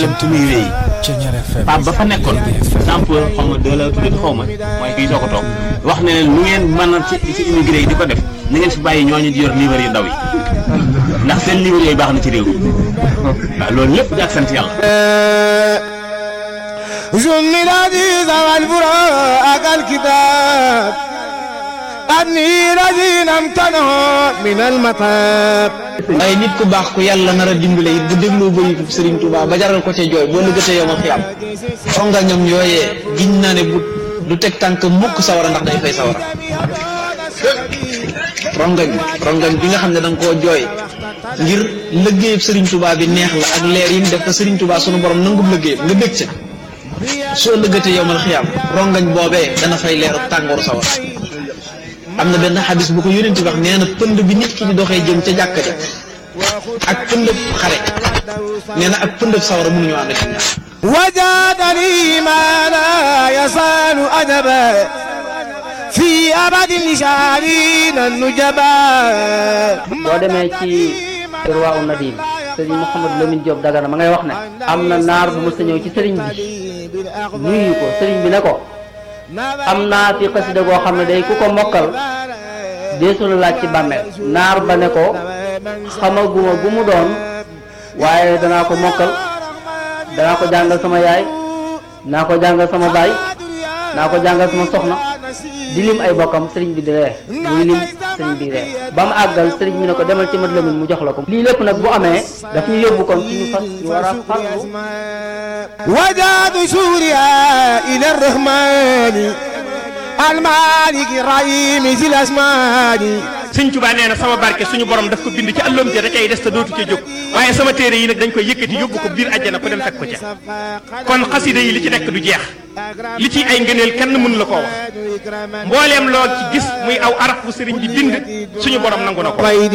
lënt muy wéy Pape ba fa nekkoon sample xaw ma deux la tuddee xaw ma mooy kii soo ko toog wax ne leen lu ngeen mën a ci ci immigré yi di ko def na ngeen fi bàyyi ñooñu di yor livre yu ndaw yi ndax seen livre yooyu baax na ci réew mi waaw loolu lépp di ak sant yàlla. جن العزيز والبراء الكتاب أني الذين امتنعوا من المطاب waaye nit ku baax ku yàlla nar a dimbale it bu dégloo bayitu Serigne Touba ba jaral ko ca jooy boo lëgëtee yow ma xiyam fonga ñoom yooyee giñ naa ne bu du teg tànk mukk sawara ndax day fay sawara rongañ rongañ bi nga xam ne da nga koo jooy ngir lëggéeyub Serigne Touba bi neex la ak leer yi mu def ko Serigne Touba sunu borom nangub lëggéeyam nga bég ca soo lëgëtee yow ma xiyam rongañ boobee dana fay leeru tàngooru sawara am na benn xadis bu ko yónent bi wax nee na pënd bi nit ki di doxee jëm ca jàkka ja ak pëndëb xare nee na ak pëndëb sawara mënuñu ànd ci ñaar وجادني ما لا يزال أدبا في أبد الشارين النجبا boo demee ci Irwaa u Nadim sëriñ Mouhamadou Lamine Diop Dagana ma ngay wax ne am na naar bu mës a ñëw ci sëriñ bi nuyu ko sëriñ bi ne ko am naa fi xasida goo xam ne day ku ko mokkal deesu la laaj ci bàmmeel naar ba ne ko xamaguma gu mu doon waaye danaa ko mokkal danaa ko jàngal sama yaay naa ko jàngal sama baay naa ko jàngal sama soxna di lim ay bokkam sëriñ bi di ree muy lim sëriñ bi ree ba mu àggal sëriñ bi ne ko demal ci mat lamin mu jox la ko lii lépp nag bu amee daf ñu yóbbu kon ci ñu fas ñu war a farlu وجاد سوريا إلى الرحمن المالك الرحيم ذي الأسمان sëñ Tuubaa nee na sama barke suñu borom daf ko bind ci àlloom ja da cay des te dootu ca jóg waaye sama téere yi nag dañ koy yëkkati yóbbu ko biir àjjana ko dem fekk ko ca kon xasida yi li ci nekk du jeex li ci ay ngëneel kenn mënu la koo wax mbooleem loo ci gis muy aw araf bu sëriñ bi bind suñu borom nangu na ko